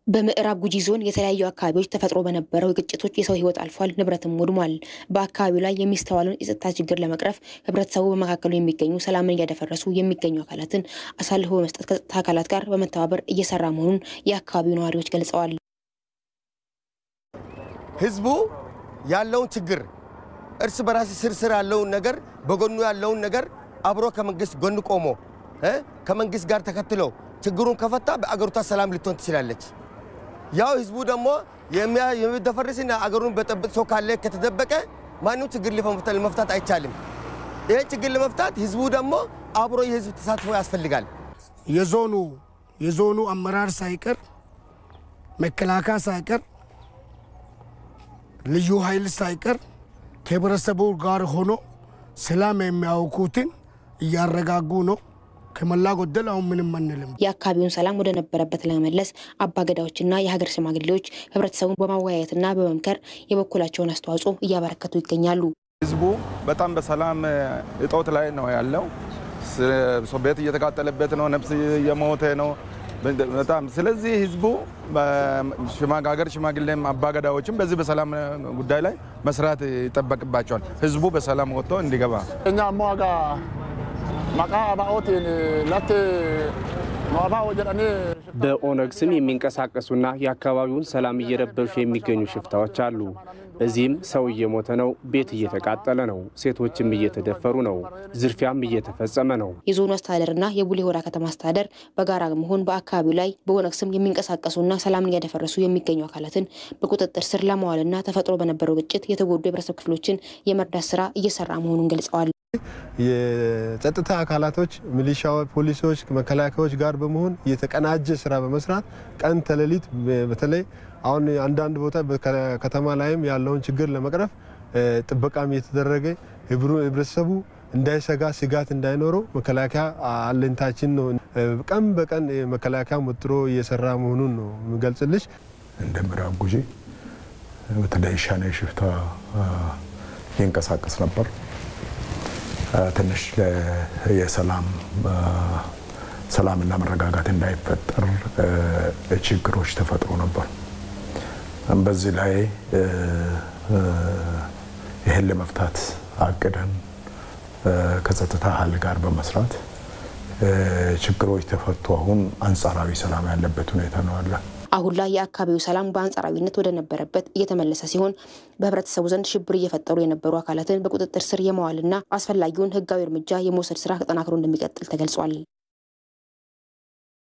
በምዕራብ ጉጂ ዞን የተለያዩ አካባቢዎች ተፈጥሮ በነበረው ግጭቶች የሰው ሕይወት አልፏል፣ ንብረትም ወድሟል። በአካባቢው ላይ የሚስተዋለውን የጸጥታ ችግር ለመቅረፍ ህብረተሰቡ በመካከሉ የሚገኙ ሰላምን እያደፈረሱ የሚገኙ አካላትን አሳልፎ በመስጠት ከጸጥታ አካላት ጋር በመተባበር እየሰራ መሆኑን የአካባቢው ነዋሪዎች ገልጸዋል። ህዝቡ ያለውን ችግር እርስ በራስ ስር ስር ያለውን ነገር በጎኑ ያለውን ነገር አብሮ ከመንግስት ጎን ቆሞ ከመንግስት ጋር ተከትሎ ችግሩን ከፈታ በአገሪቷ ሰላም ልትሆን ትችላለች። ያው ህዝቡ ደግሞ የሚደፈርስና አገሩን በጠብጥ ሰው ካለ ከተደበቀ ማንም ችግር ለመፍታት አይቻልም። ይህ ችግር ለመፍታት ህዝቡ ደግሞ አብሮ የህዝብ ተሳትፎ ያስፈልጋል። የዞኑ የዞኑ አመራር ሳይቀር መከላከያ ሳይቀር ልዩ ኃይል ሳይቀር ከህብረተሰቡ ጋር ሆኖ ሰላም የሚያውኩትን እያረጋጉ ነው። ከሞላ ጎደል አሁን ምንም አንልም። የአካባቢውን ሰላም ወደ ነበረበት ለመመለስ አባገዳዎችና የሀገር ሽማግሌዎች ህብረተሰቡን በማወያየትና በመምከር የበኩላቸውን አስተዋጽኦ እያበረከቱ ይገኛሉ። ህዝቡ በጣም በሰላም እጦት ላይ ነው ያለው። ቤት እየተቃጠለበት ነው፣ ነፍስ እየሞተ ነው በጣም ስለዚህ ህዝቡ ሀገር ሽማግሌም አባገዳዎችም በዚህ በሰላም ጉዳይ ላይ መስራት ይጠበቅባቸዋል። ህዝቡ በሰላም ወጥቶ እንዲገባ እኛ ሞጋ መቃ አባኦትን ለት ኖባኦ ጀዳኔ በኦነግ ስም የሚንቀሳቀሱና የአካባቢውን ሰላም እየረበሹ የሚገኙ ሽፍታዎች አሉ። በዚህም ሰው እየሞተ ነው፣ ቤት እየተቃጠለ ነው፣ ሴቶችም እየተደፈሩ ነው፣ ዝርፊያም እየተፈጸመ ነው። የዞኑ አስተዳደርና የቡሌ ሆራ ከተማ አስተዳደር በጋራ በመሆን በአካባቢው ላይ በኦነግ ስም የሚንቀሳቀሱና ሰላምን እያደፈረሱ የሚገኙ አካላትን በቁጥጥር ስር ለማዋልና ተፈጥሮ በነበረው ግጭት የተጎዱ የህብረተሰብ ክፍሎችን የመርዳት ስራ እየሰራ መሆኑን ገልጸዋል። የጸጥታ አካላቶች ሚሊሻዎች፣ ፖሊሶች፣ መከላከያዎች ጋር በመሆን የተቀናጀ ስራ በመስራት ቀን ተሌሊት በተለይ አሁን አንዳንድ ቦታ ከተማ ላይም ያለውን ችግር ለመቅረፍ ጥበቃም እየተደረገ ህብረተሰቡ እንዳይሰጋ ስጋት እንዳይኖረው መከላከያ አለኝታችን ነው። ቀን በቀን መከላከያ ወጥሮ እየሰራ መሆኑን ነው የሚገልጽልሽ። እንደ ምዕራብ ጉጂ በተለይ ሻኔ ሽፍታ ይንቀሳቀስ ነበር። ትንሽ የሰላም ሰላምና መረጋጋት እንዳይፈጠር ችግሮች ተፈጥሮ ነበር። በዚህ ላይ ይህን ለመፍታት አቅደን ከጸጥታ ኃይል ጋር በመስራት ችግሮች ተፈቱ። አሁን አንጻራዊ ሰላም ያለበት ሁኔታ ነው አለ። አሁን ላይ የአካባቢው ሰላም በአንጻራዊነት ወደ ነበረበት እየተመለሰ ሲሆን በህብረተሰቡ ዘንድ ሽብር እየፈጠሩ የነበሩ አካላትን በቁጥጥር ስር የመዋልና አስፈላጊውን ህጋዊ እርምጃ የመውሰድ ስራ ተጠናክሮ እንደሚቀጥል ተገልጿል።